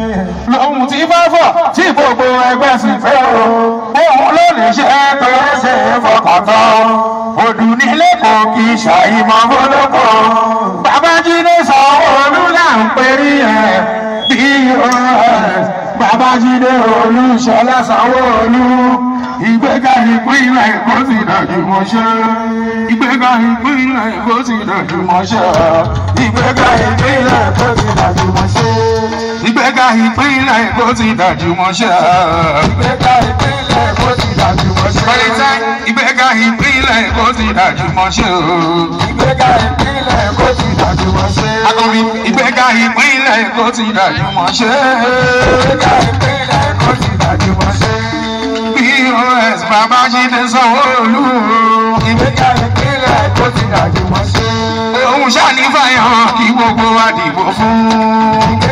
lòun ti bá fọ̀ tí gbogbo ẹgbẹ́ sì fẹ́ o òun ló lè ṣe tó ṣe é fọkàn tán òdù nílé kò kì í ṣàìmọ̀ fọlọ́pọ̀ babájídé sanwó-olú là ń perí ẹ̀ bos babájídé olúṣọlá sanwó-olú ìgbéga ìpínlẹ̀ èkó ti dàjú mọ́ṣẹ́ ìgbéga ìpínlẹ̀ èkó ti dàjú mọ́ṣẹ́ ìgbéga ìpínlẹ̀ èkó ti dàjú mọ́ṣẹ́ ìgbéga ìpínlẹ̀ èkó ti dàjú mọ́ṣẹ́ ìgbéga ìpínlẹ̀ èkó ti dàjú mọ́ṣẹ́ pẹ̀lẹ́tẹ́ ìgbéga ìpínlẹ̀ èkó ti dàjú mọ́ṣẹ́ ìgbéga ìpínlẹ̀ èkó ti dàjú mọ́ṣẹ́ akọni ìgbéga ìpínlẹ̀ èkó ti dàjú mọ́ṣẹ́ ìgbéga ìpínlẹ̀ èkó ti dàjú mọ́ṣẹ́ pos babájídé sanwó-olú ìgbéga ìpínlẹ̀ èkó ti dàjú mọ́ṣẹ́ òun ṣànífàyàn kí gbogbo wa dìbò fún.